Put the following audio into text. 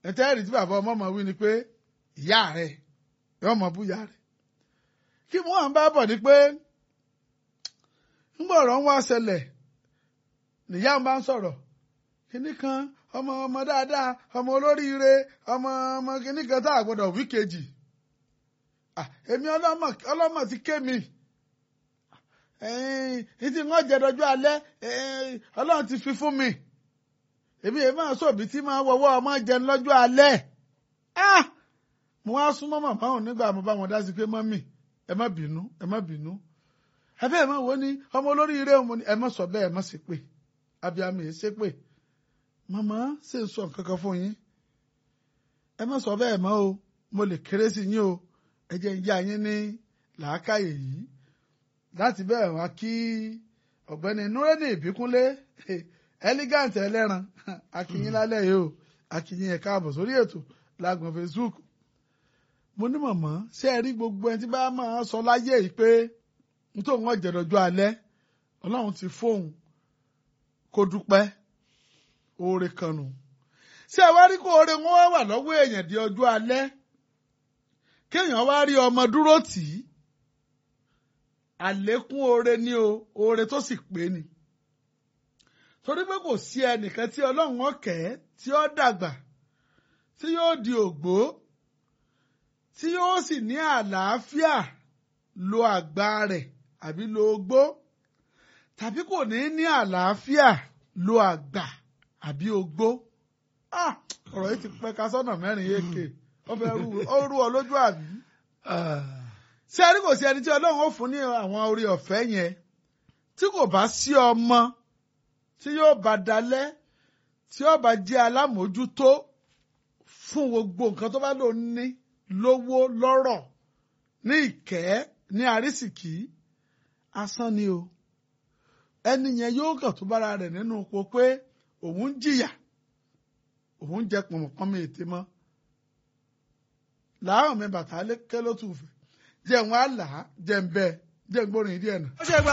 ẹ̀tẹ́rì tí bàbá ọmọ ọmọ wí ni pé ìyá rẹ̀ yóò mọ bú ìyá rẹ̀ kí mo hàn bá bọ̀ ni pé ńgbà ọ̀rọ̀ ń wá ṣẹlẹ̀ nìyá ń bá ń sọ̀rọ̀ kíní kan ọmọ ọmọ dáadáa ọmọ olóríire ọmọ ọmọ kíní kan tá a gbọ́dọ̀ wí kejì èmi ọlọ́mọ ti ké mi ìtì wọn jẹ dọjú alẹ́ Ọlọ́run ti fi fún mi èmi èmi máa sọ̀bí tí máa wọwọ́ ọmọ jẹun lọ́jọ́ alẹ́ mo wá súnmọ́ màmá òun nígbà mo bá wọn dá sí pé mọ́mì ẹ má bínú ẹ má bínú ẹbẹ́ ẹ má wo ni ọmọ olóríire ọmọ ni ẹ má sọ bẹ́ẹ̀ ẹ má ṣe pé abiyamọ yìí ṣe pé màmá ṣe ń sọ nǹkan kan fún yín ẹ má sọ bẹ́ẹ̀ mọ́ o mo lè kéré sí yín o ẹ jẹ́ ń yá yín ní làákàyè yìí láti bẹ́ẹ̀ wá kí ọ̀gbẹ́ni nureni ìbíkúnlé elegant ẹlẹ́ran akínyín lálẹ́ yìí o akínyín ẹ̀ káàbọ̀ sórí ètò lágbọ̀n Facebook mo ní mọ̀mọ́ ṣé ẹ rí gbogbo ẹni tí bá máa sọ láyé yìí pé nítorí wọn jẹ̀dọ̀jọ́ alẹ́ ọlọ́run ti fóun kó dúpẹ́ oore kan nù ṣé ẹ wá rí kó oore wọn wà lọ́wọ́ èèyàn di ọjọ́ alẹ́ kéèyàn wá rí ọmọ dúró tì í àlékún oore ni o oore tó sì pé ni torí pé kò sí ẹnìkan tí ọlọ́run ọ̀kẹ́ tí ó dàgbà tí yóò di ògbó tí yóò sì ní àlàáfíà lo àgbà rẹ̀ àbí lo ogbó tàbí kò ní ní àlàáfíà lo àgbà àbí ogbó ọ̀rọ̀ yìí ti pẹ́ ká sọ́nà mẹ́rin yéèké ó fẹ́ rú ọ lójú àbí ṣé ẹni kò sí ẹni tí ọlọ́run ó fún ní àwọn orí ọ̀fẹ́ yẹn tí kò bá sí ọmọ tí yóò bá dalẹ̀ tí yóò bá jẹ́ alámòójútó fún gbogbo nǹkan tó bá lò ní lówó lọ́rọ̀ ní ìkẹ́ ní àrísìkí asán ni o ẹni yẹn yóò kàn tó bára rẹ̀ nínú ipò pé òun ń jìyà òun jẹ pọ̀nmọ̀pọ̀nmọ ètè mọ́ làárọ̀ mi bàtà kẹ́ ló tù fẹ́ jẹun àlà jẹun bẹ́ẹ̀ jẹun gbórin díẹ̀ nà.